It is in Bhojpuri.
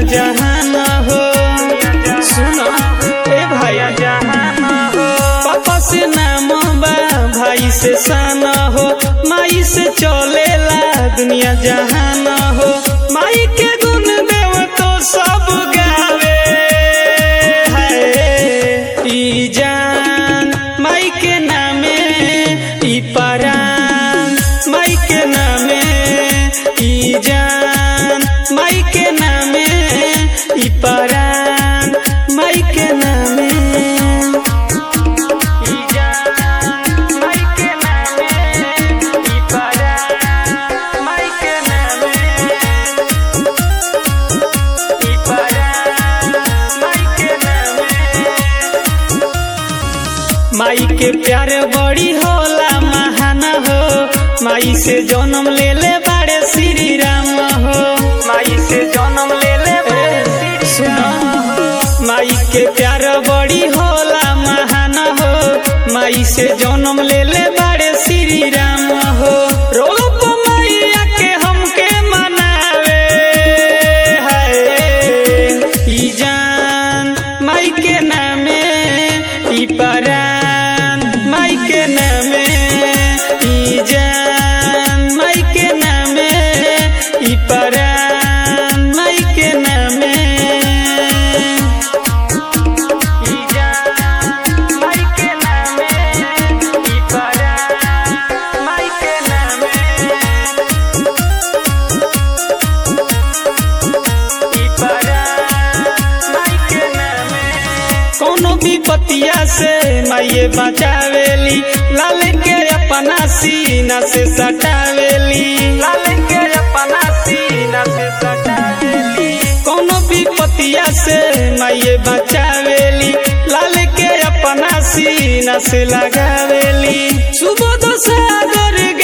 जहान हो सुनो ए भैया जहान हो पापा से नाम बा भाई से सान हो माई से चलेला दुनिया जहान हो माई के गुण देव तो सब गावे है ई जान माई के नामे ई परान माई के नामे ई जान माई के नामे ई परान माई के नामे ई जान माई के नामे ई परान माई के नामे ई परान माई के नामे माई के प्यार बड़ी होला महान हो माई से जन्म ले ले बाड़े श्री राम हो माई से जन्म ले ले बाड़े श्री राम हो माई के प्यार बड़ी होला महान हो माई से जन्म ले ले बाड़े श्री राम हो रोप मैया के हमके मनावे है ई जान माई के नामे ई परान माई के नामे ई जान माई के नामे ई परान माई के नामे ई जान माई के नामे ई परान माई के नामे ई परान माई के नामे कोनो भी पतिया से माइये बचावेली लाल के अपना सीना से सटावेली लाल के अपना सीना से सटावेली कोनो भी पतिया से माइये बचावेली लाल के अपना सीना से लगावेली सुबह सागर